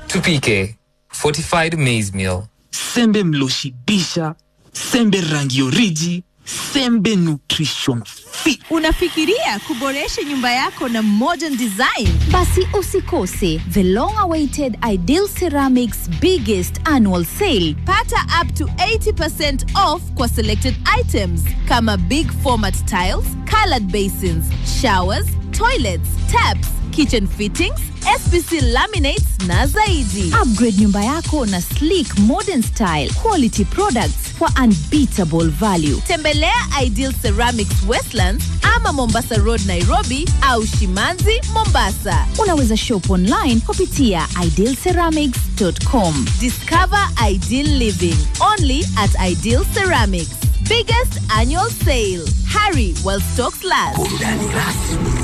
Tupike fortified maize meal. sembe mloshibisha sembe rangi oriji sembe nutrition fit Unafikiria kuboresha nyumba yako na modern design? Basi usikose the long awaited Ideal Ceramics biggest annual sale. Pata up to 80% off kwa selected items kama big format tiles, colored basins, showers, toilets, taps, kitchen fittings, SPC laminates na zaidi. Upgrade nyumba yako na sleek modern style quality products for unbeatable value. Tembelea Ideal Ceramics Westlands ama Mombasa Road Nairobi au Shimanzi Mombasa. Unaweza shop online kupitia idealceramics.com. Discover ideal living only at Ideal Ceramics. Biggest annual sale. Hurry while stocks last.